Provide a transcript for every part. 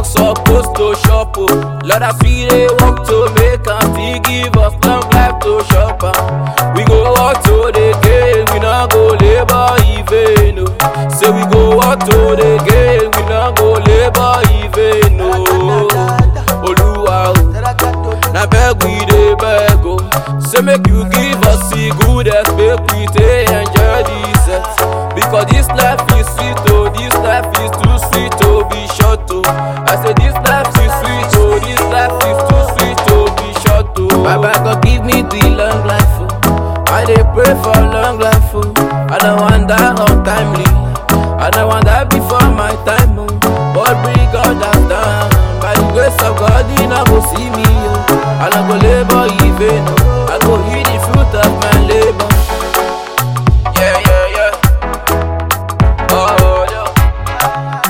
supposed to shop oh. Lord as we dey work to make am still give us long life to shop am. We go work to the gain, we no go labour in vain oh. Say we go work to the gain, we no go labour in vain oh. Oluwa oh. na beg we dey beg o say make you give us the goodest make we take enjoy this set because this life is sweet o this life is too sweet to be short o i say this life is sweet o this life is too sweet to be short o. baba god give me the long life o i dey pray for long life o i no wan die untimely i no wan die before my time o but bring God down by the grace of God you no go see me o i no go labour in vain o i go eat the fruit of my labour. Yeah, yeah, yeah. Oh, yeah.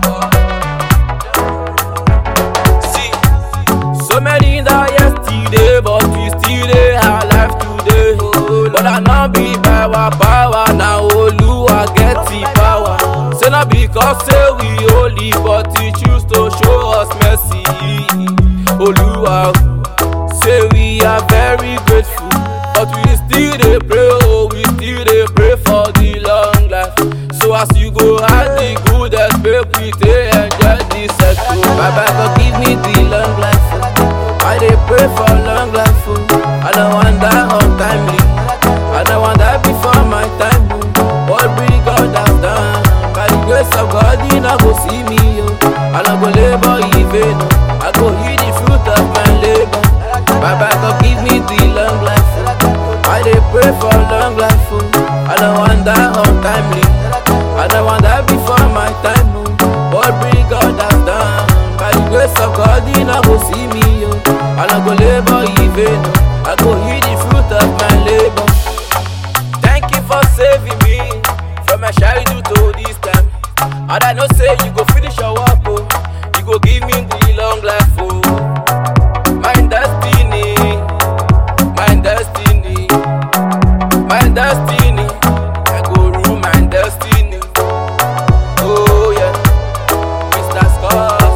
See, so many die yesterday, but we still dey alive today. But I no be by our power, na Oluwa get the power. Say na because say we holy, but He choose to show us mercy. Oluwa, say we are very grateful, but we still dey pray, oh, we still dey pray for the long life. So as you go add the goodest, make we take enjoy this circle. Baba God give me the long life. oh. I dey pray for long life. oh. I don't want die untimely. I don't want die before my time. oh. What bring God has done? By the grace of God, you no go see me. Oh. I no go labor in vain. oh. I go eat the fruit of my labor. Baba God give me the long life. oh. I dey pray for long life. Oh. I don't want die untimely. I don't want die before my time. Oh. What bring God has done? By the grace of God, you no go see me. Oh. I no go labor in vain. oh. I go eat the fruit of my labor. Thank you for saving me from my childhood to this time. And I know say you go finish your work, oh. You go give me the long life, oh. My destiny, my destiny, my destiny. I go rule my destiny. Oh yeah, Mr. Scars.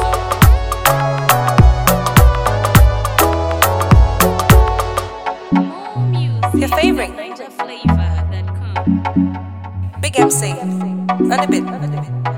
More music. Your favorite. Flavor that comes. Big MC. On the bit.